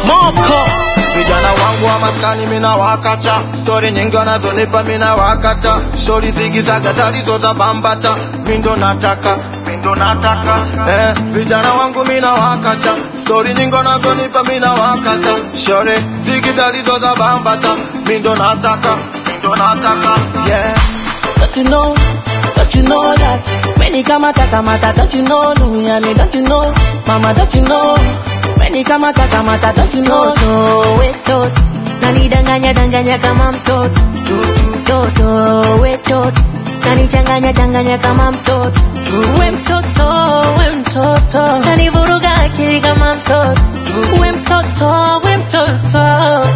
Moko vijana wangu wa maskani mina wakata stori nyingi wanazonipa mina wakata shori zigizaga talizo za bambata mindo nataka mindo nataka eh, vijana wangu mina wakata stori nyingi wanazonipa mina wakata shori zigitalizo za bambata mindo nataka mindo nataka yeah. Don't you know, don't you know that Many kamata kamata, don't you know Duniani, don't you know Mama, don't you know Many kamata kamata, don't you know Toto wetot nanidanganya danganya kama mtoto toto wetot nanichanganya changanya kama mtoto we mtoto we mtoto nanivuruga akili kama mtoto we mtoto we mtoto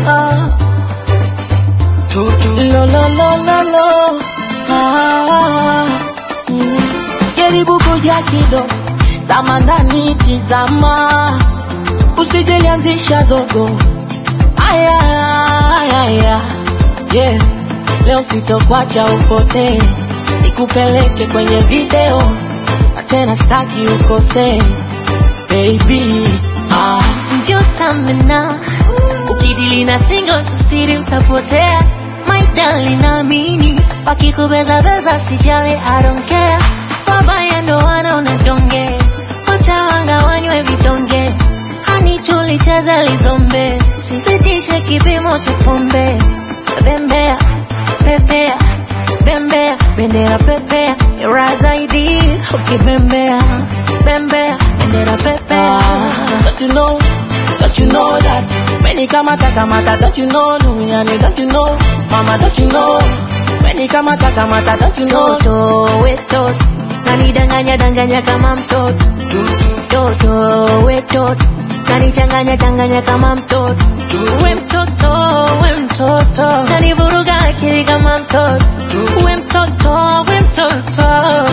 Lo lo lo lo lo ah, mm. Jaribu kuja kido Zama ndani tizama Usijelianzisha zogo Aya aya aya Yeah Leo sitokwacha upotee Nikupeleke kwenye video Na tena staki ukosee Baby ah. njo tamena ukidili na singo susiri utapotea maidali naamini wakikubezabeza sijali I don't care wabaya ndo wanaona donge watawanga wanywe vidonge hani tulicheza lizombe usizidishe kipimo cha pombe bembea pepea bembea bendera pepea ira zaidi ukibembea bembea bendera pepea Don't you know, don't you know that Many kamata kamata, don't you know Duniani, don't you know Mama, don't you know Many kamata kamata, don't you know toto wetot nanidanganya danganya kama mtoto toto wetot nanichanganya changanya kama mtoto we mtoto we mtoto nanivuruga akili kama mtoto we mtoto we mtoto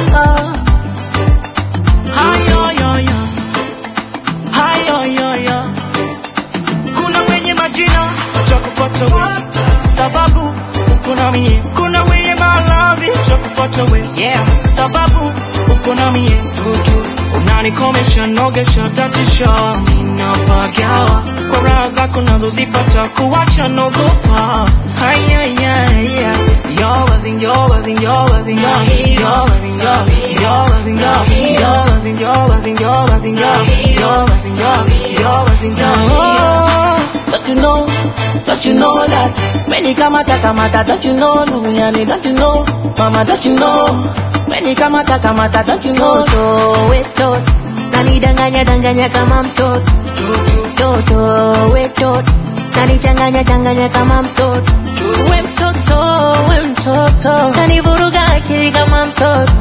hayoyoyo hayoyoyo kuna wenye majina cha kupata we sababu uko na mie kuna wenye malavi cha kupata we yeah sababu uko na mie unanikomesha nogesha tatisha minapagawa kwa raha zako nazozipata kuwacha nogopa hayayaya Yours yours yours yours yours yours yours yours yours yours yours yours yours yours Don't you know, don't you know that Many kamata kamata, don't you know Duniani, don't you know Mama, don't you know Many kamata kamata, don't you know toto wetot nanidanganya danganya kama mtoto toto wetot nanichanganya changanya kama mtoto we mtoto we mtoto nanivuruga akili kama mtoto